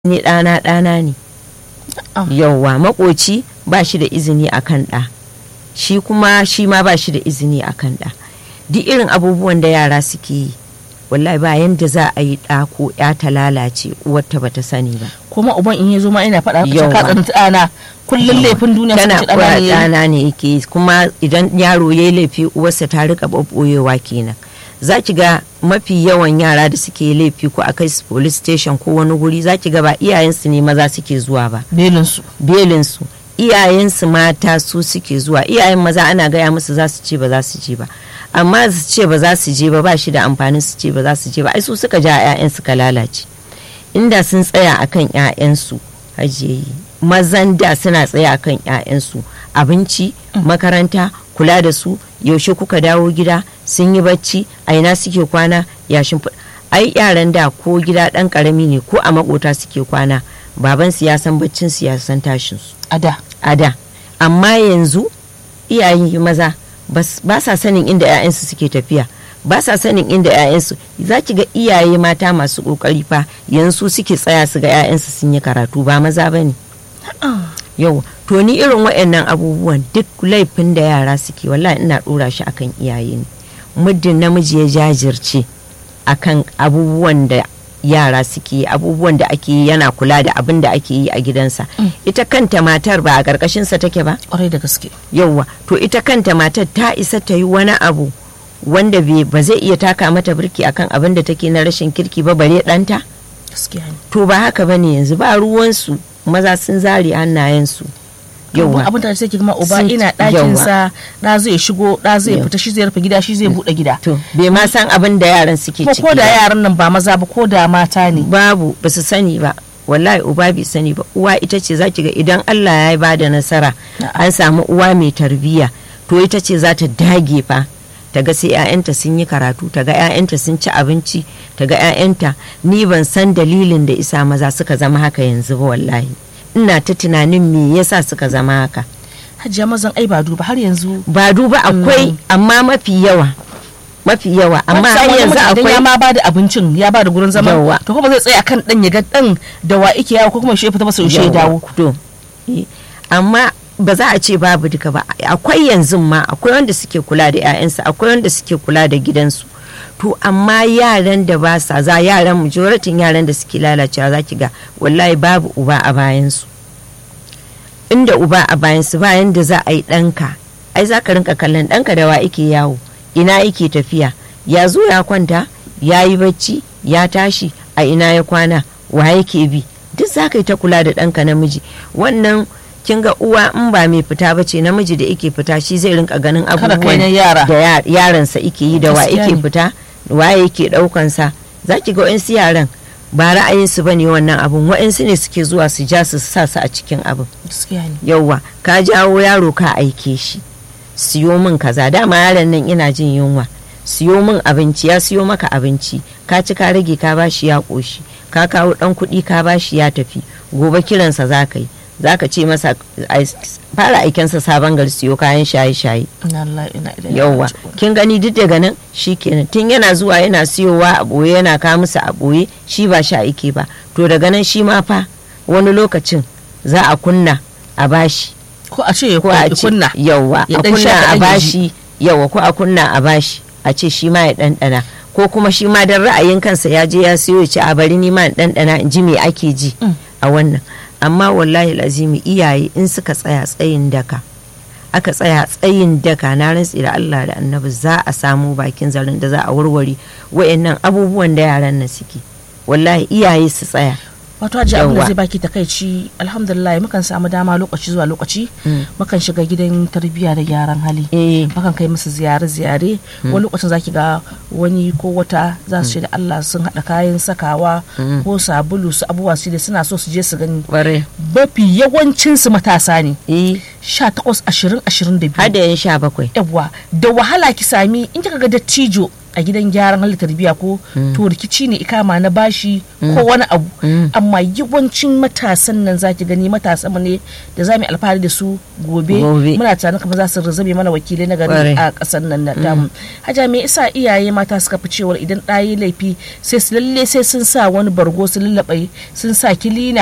ni ɗana ɗana ne yauwa makoci ba shi da izini akan ɗa shi kuma shi ma ba shi da izini akan ɗa duk irin abubuwan da yara suke yi wallahi ba yanda za a yi ɗa ko ya ta lalace uwarta ba ta sani ba kuma uban in ya zo ma ina faɗa Yawwa. ka tsanci ɗana kullum laifin duniya tana sun ci kura ɗana ne ɗana ne yake yi. kuma idan yaro ya yi laifi uwarsa ta rika ɓoɓɓoyewa kenan za ki ga mafi yawan yara da suke laifi ko a kai su police station ko wani guri za ki ga ba iyayensu ne maza suke zuwa ba belinsu belinsu iyayensu mata su suke zuwa iyayen maza ana gaya musu za su ce ba za su je ba amma su ce ba za su je ba ba shi da amfanin su ce ba za su je ba ai su suka ja 'ya'yan suka lalace inda sun tsaya akan 'ya'yansu hajiyayi mazan da suna tsaya akan 'ya'yansu abinci makaranta kula da su yaushe kuka dawo gida sun yi bacci a ina suke kwana yashin ai yaran da ko gida dan karami ne ko a makota suke kwana baban su ya san baccin su ya san tashin su a da a da amma yanzu iyayen maza bas- ba sa sanin inda 'ya'yansu suke tafiya ba sa sanin inda 'ya'yansu za ki ga iyaye mata masu kokari fa yanzu suke tsaya su ga 'ya'yansu sun yi karatu ba maza ba ne yau to ni irin waɗannan abubuwan duk laifin da yara suke wallahi ina ɗora shi akan iyaye ne muddin namiji ya jajirce akan abubuwan da yara suke yi, abubuwan da ake yi yana kula da abin da ake yi a gidansa ita kanta matar ba a ƙarƙashinsa take ba kwarai da gaske yauwa to ita kanta matar ta isa ta yi wani abu wanda bai- ba zai iya taka mata birki akan abin da take na rashin kirki ba bare ɗanta gaskiya ne to ba haka bane yanzu ba ruwansu maza sun zare hannayensu yawwa yauwa abin da sai ki ma uba Sun- ina ɗakin sa da zai shigo da zai Yau. fita shi zai rufe gida shi zai buɗe gida to bai ma san abin da yaran suke kuma ciki ko da ba. yaran nan ba maza ba ko da mata ne babu ba su sani ba wallahi uba bai sani ba uwa ita ce za ki ga idan Allah ya ba da nasara Na'am. an samu uwa mai tarbiyya to ita ce za ta dage fa ta ga sai 'ya'yanta sun yi karatu ta ga 'ya'yanta sun ci abinci ta ga 'ya'yanta ni ban san dalilin da isa maza suka zama haka yanzu ba wallahi ina ta tunanin me yasa suka zama haka hajiya mazan ai ba duba har yanzu ba duba akwai amma mafi yawa mafi yawa amma har yanzu idan akwai ya ma ba da abincin ya ba da gurin zama Yawwa. to kuma zai tsaya kan dan ya ga dan da wa ike yawo ko kuma shi ya fita masa yaushe ya dawo to eh, amma ba za a ce babu duka ba akwai yanzu ma akwai wanda suke kula da 'ya'yansu akwai wanda suke kula da gidansu to amma yaran da ba sa za yaran majoratin yaran da suke lalacewa za ki ga wallahi babu uba a bayansu inda uba a bayansu bayan da za a yi ɗanka ai za ka rinka kallon ɗanka da wa ike yawo ina yake tafiya ya zo ya kwanta ya yi bacci ya tashi a ina ya kwana wa yake bi duk za ka yi ta kula da ɗanka namiji wannan kin ga uwa in ba mai fita ba ce namiji da ike fita shi zai rinka ganin kai na abubuwan yara. da ya- yaransa ike yi da wa Gaskiya ike ne. fita wa yake ɗaukansa za ki ga wa'insu yaran ba ra'ayinsu ba ne wannan abun wa'insu ne suke zuwa su ja su sa su a cikin abin gaskiya ne yauwa ka jawo yaro ka aike shi siyo min kaza dama yaron nan ina jin yunwa siyo min abinci ya siyo maka abinci ka ci ka rage ka bashi ya koshi ka kawo dan kuɗi ka bashi ya tafi gobe kiransa za ka yi za ka ce masa ai, fara aikensa sabon gari siyo kayan shaye-shaye ina Allah ina ilaihi yauwa raji'un. kin gani duk daga nan kenan tun yana zuwa yana siyowa a boye yana kawo musu a boye shi ba sha ake ba to daga nan shi ma fa wani lokacin za a kunna a bashi ko a ce ya ko a ce kunna yauwa Ya a dan sha kunna a kaɗan ya bashi yauwa ko a kunna a bashi a ce shi ma ya ɗanɗana ko kuma shi ma dan ra'ayin kansa ya je ya siyo ya ce a bari ni ma in ɗanɗana in ji me ake ji Mm. a wannan amma wallahi lazimi iyaye in suka tsaya tsayin daka aka tsaya tsayin daka na rantsi da Allah da annabi za a samu bakin zarin da za a warware wayannan abubuwan da yaran nan suke wallahi iyaye su tsaya wato haji abin da Yawwa. zai baki takaici alhamdulillah mukan samu dama lokaci zuwa lokaci Mm. mukan shiga gidan tarbiyya da gyaran hali eh mukan kai musu ziyare-ziyare wani lokacin zaki ga wani ko wata za su ce da Allah sun haɗa kayan sakawa ko sabulu su abubuwa su da suna so su je su gani kware mafi yawancin su matasa ne eh 18 20 22 har da yan sha bakwai yawwa da wahala ki sami in kika ga dattijo a gidan gyaran halittar tarbiyya ko to rikici ne ikama na bashi ko wani abu amma yawancin matasan nan zaki gani matasan mu ne da za mu yi alfahari da su gobe Gobe. muna tunanin kamar za su zame mana wakilai na gari Kwarai. a ƙasar nan na tamu haja me yasa iyaye mata suka fi cewar idan ɗaya laifi sai su lalle sai sun sa wani bargo su lallaɓe sun sa kilina